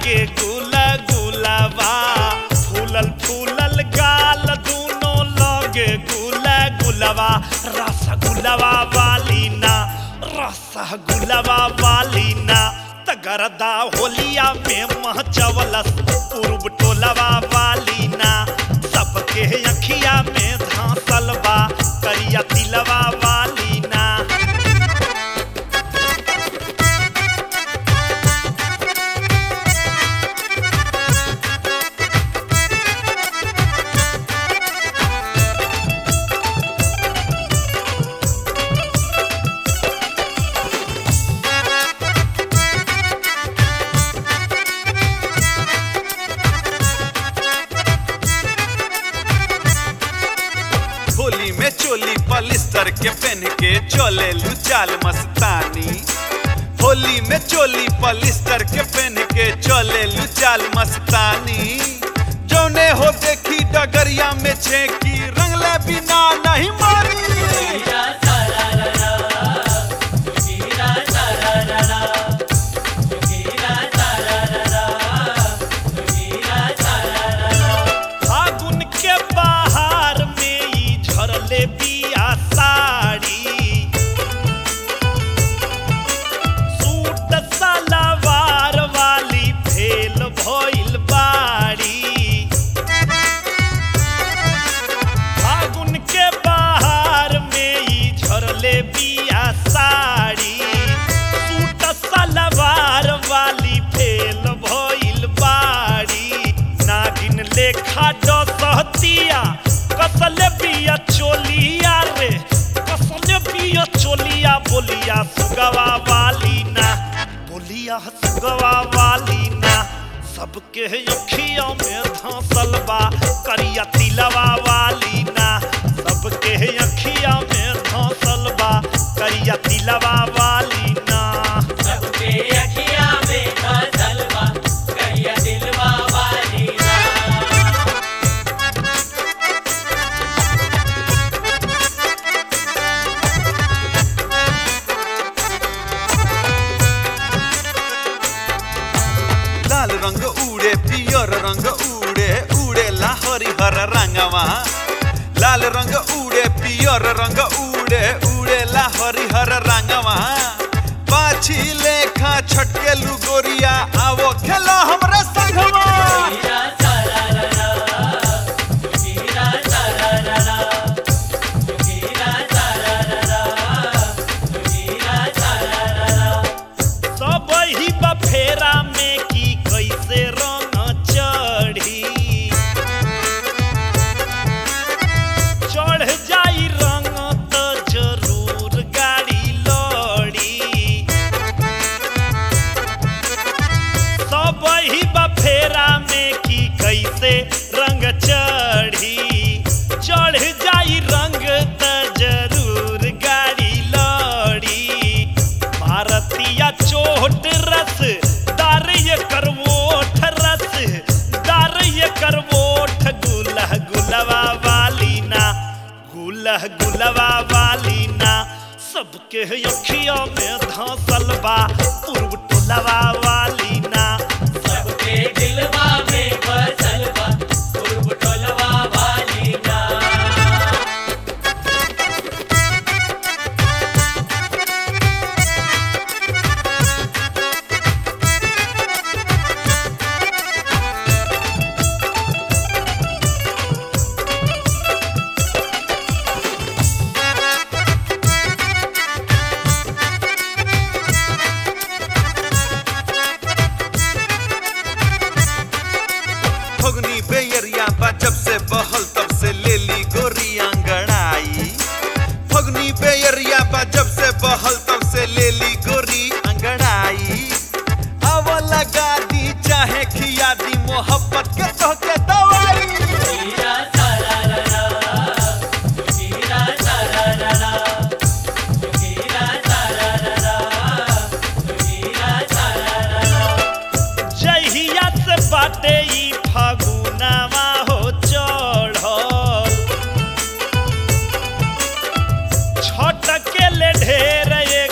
लागे गुला गुलाबा फूलल फूलल गाल दूनो लगे गुला गुलाबा रसगुल्लावा वाली ना रसगुल्लावा वाली ना तगरदा होलिया में महचवलस पूर्व टोलवा वाली ना सबके अखिया में धांसल बा करिया तिलवा वाली ना होली में चोली पलिस्टर के पहन के चले लू चाल मस्तानी होली में चोली पलिस्टर के पहन के चले लू चाल मस्तानी जौने हो देखी डगरिया में छेकी रंगले बिना नहीं मानी फागुन के बाहर में ई झरले बिया साड़ी सूट सलवार वाली भेल भइल बाड़ी फागुन के बाहर में ई झरले बिया साड़ी सूट सलवार वाली भेल भइल बाड़ी नागिन लेखा डसहतिया कसल बिया चोलिया रे कसल बिया चोलिया बोलिया सुगवा वाली ना बोलिया सुगवा वाली ना सबके अखियों में धंसल बा करिया तिलवा वाली ना सबके अखियों में धंसल बा करिया तिलवा वाली ना सबके अखियाँ में धसल बा कहिया दिलवा वाली ना लाल रंग उड़े पियर रंग उड़े उड़े ला हरिहर रंगवा लाल रंग उड़े पियर रंग उड़े उड़े ला हरिहर रंगवा पाछी लेखा छटके लुगोरिया आवो खेलो हमरे संगवा हीरा सारा रा हीरा सारा रा हीरा सारा रा हीरा सारा रा सब ही बफेरा में की कैसे रंग चढ़ी चढ़ जाई रंग तो जरूर गाड़ी लड़ी सब ही बफेरा में की कैसे रंग चढ़ी चढ़ जाई रंग त जरूर गाड़ी लड़ी भारतीय चोट रस दार ये करवोठ रस दार ये करवोठ गुलह गुलवा वाली ना गुलह गुलवा वाली ना सबके अखियों में धंसल बा पूर्व टोलवा वाली ना सबके दिलवा में बसल बा पूर्व टोलवा वाली ना फगुनी बेयरिया बा जब से बहल तब से ले ली गोरी अंगड़ाई फगुनी बेयरिया बा जब से बहल तब से ले ली गोरी अंगड़ाई अब लगा दी चाहे खिया दी मोहब्बत के तोहके दवाई हीरा सारा रा हीरा सारा रा हीरा सारा रा हीरा सारा रा जहिया से बाटे ई फागुनावा हो चढ़ल छटके ले ढेर ये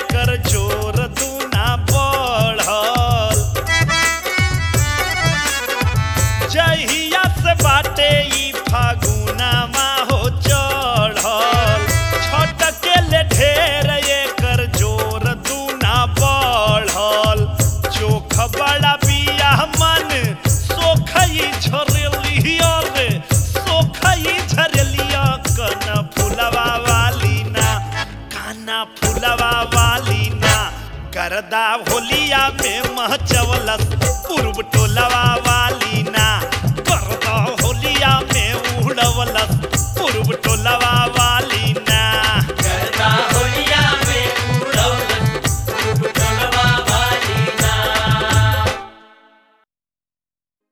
टोलवा वाली ना करदा होलिया में महचवलस पूर्व टोलवा वाली ना करदा